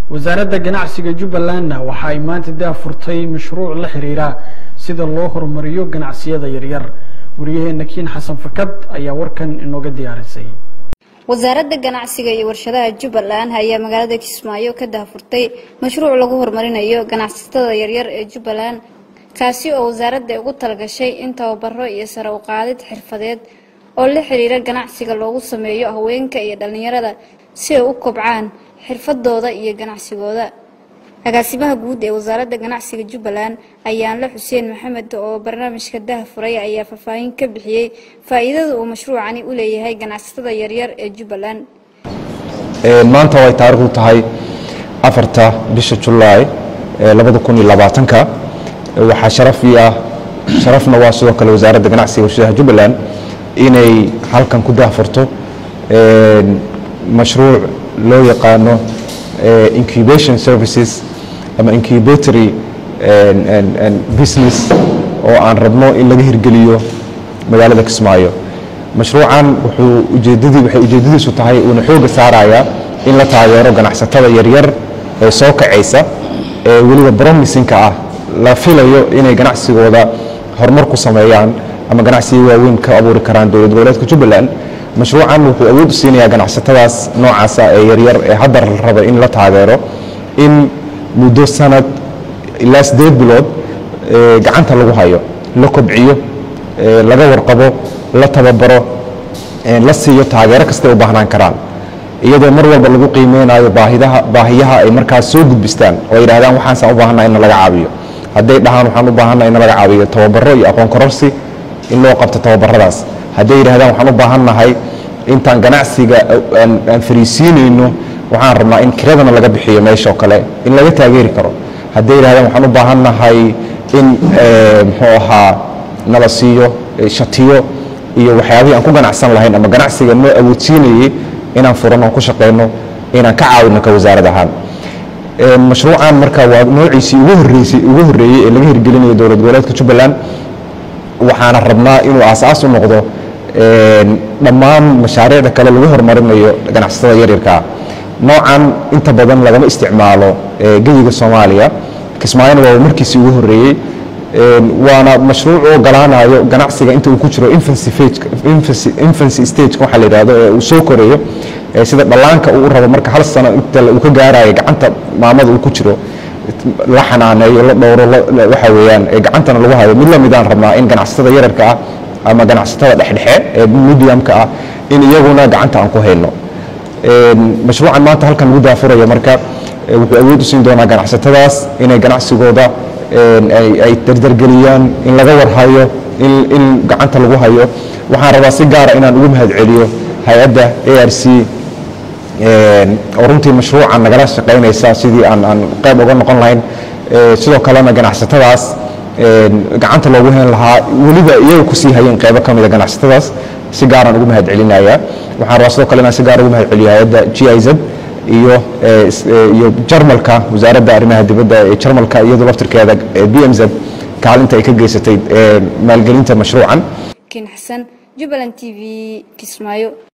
wasaaradda ganacsiga jubbalandna waxa ay maanta daafurtay mashruuc la xiriira sida loo horumariyo ganacsiyada yaryar wariyaheena kiin xasan fakad ayaa warkan inooga diyaarisay wasaaradda ganacsiga iyo warshadaha jubbaland ayaa magaalada kismaayo ka daafurtay mashruuc lagu horumarinayo ganacsatada yaryar ee jubbaland kaasi oo wasaaradda ugu talagashay in tababaro iyo sare u qaadid xirfadeed oo la xiriira ganacsiga loogu sameeyo haweenka iyo dhallinyarada si ay u kobcaan xirfadooda iyo ganacsigooda agaasimaha guud ee wasaaradda ganacsiga jubbaland ayaanle xuseen maxamed oo barnaamijka daahfuray ayaa faahfaahin ka bixiyey faa'iidada uu mashruucani u leeyahay ganacsatada yaryar ee jubbaland maanta way taariikhdu tahay afarta bisha julaay labada kun iyo labaatanka waxaa sharaf ii ah sharafna waa sidoo kale wasaaradda ganacsiga warshadaha jubbaland inay halkan ku daahfurto mashruuc loo yaqaano incubation services ama incubatory business oo aan rabno in laga hirgeliyo magaalada kismaayo mashruucan wuxuu ujeedadii waxay ujeedadiisu tahay uuna xooga saarayaa in la taageero ganacsatada yaryar ee soo kacaysa ee weliba bromisinka ah la filayo inay ganacsigooda horumar ku sameeyaan ama ganacsiga waaweyn ka abuuri karaan dowlad goboleedka jubbaland mashruucan wuxuu awood u siinayaa ganacsatadaas noocaasa ee yaryar ee hadda la raba in la taageero in muddo sanad ilaa siddeed bilood gacanta lagu hayo la kobciyo laga warqabo la tababaro la siiyo taageero kastay u baahnaan karaan iyadoo mar walba lagu qiimeynayo baahidaha baahiyaha ay markaas soo gudbistaan oo ay yidhahdaan waxaansaan u baahannaha in laga caabiyo hadday dhahaan waxaan u baahannaha in laga caabiyo tababaro iyo aqoon kororsi in loo qabto tababaradaas hadday yidhahdaan waxaan u baahannahay intaan ganacsiga aan fariisiinayno waxaan rabnaa in kiradana laga bixiyo meeshao kale in laga taageeri karo hadday yidhahdaan waxaan u baahannahay in muxuu ahaa nala siiyo shatiyo iyo waxyaabihii aan ku ganacsan lahayn ama ganacsiga noo awoodsiinayay inaan furanno aan ku shaqeyno inaan ka caawino ka wasaarad ahaan mashruucan marka waa noociisii ugu horreysay ugu horreeyey ee laga hirgelinayo dowlad goboleedka jubbaland waxaana rabnaa inuu aasaas u noqdo dhammaan mashaariicda kale lagu horumarinayo ganacsatada yaryarkaa noocan inta badan lagama isticmaalo geyiga soomaaliya kismaayona waa markiisii ugu horreeyey waana mashruuc u ogolaanayo ganacsiga inta uu ku jiro infancy stageka waxaa la yidhahdo ee uu soo korayo sida dhallaanka uu rabo marka hal sano inta uu ka gaarayo gacanta maamada uu ku jiro la xanaaneeyo la dhowro waxa weeyaan gacantana lagu hayo mid lamidaan rabnaa in ganacsatada yararka ah ama ganacsatada dhexdhexe ee mediumka ah in iyaguna gacanta aan ku hayno mashruucan maanta halkan lagu daafurayo marka wuxuu awood u siin doonaa ganacsatadaas inay ganacsigooda ay dardargeliyaan in laga warhayo in gacanta lagu hayo waxaan rabaa si gaara inaan ugu mahadceliyo hay-adda a r c oo runtii mashruucan nagala shaqaynaysa sidii aan aan qayb uga noqon lahayn sidoo kalena ganacsatadaas gacanta loogu hayn lahaa weliba iyaga kusii hayeen qaybo ka mida ganacsatadaas si gaaraan ugu mahad celinaya waxaan rabaa sidoo kale inaan si gaar ugu mahad celiyo hay-adda g i z iyo iyo jarmalka wasaaradda arrimaha dibadda ee jarmalka iyadoo laftirkeeda b m z kaalinta ay ka geysatay maalgelinta mashruucan kiin xasan jubbaland t v kismaayo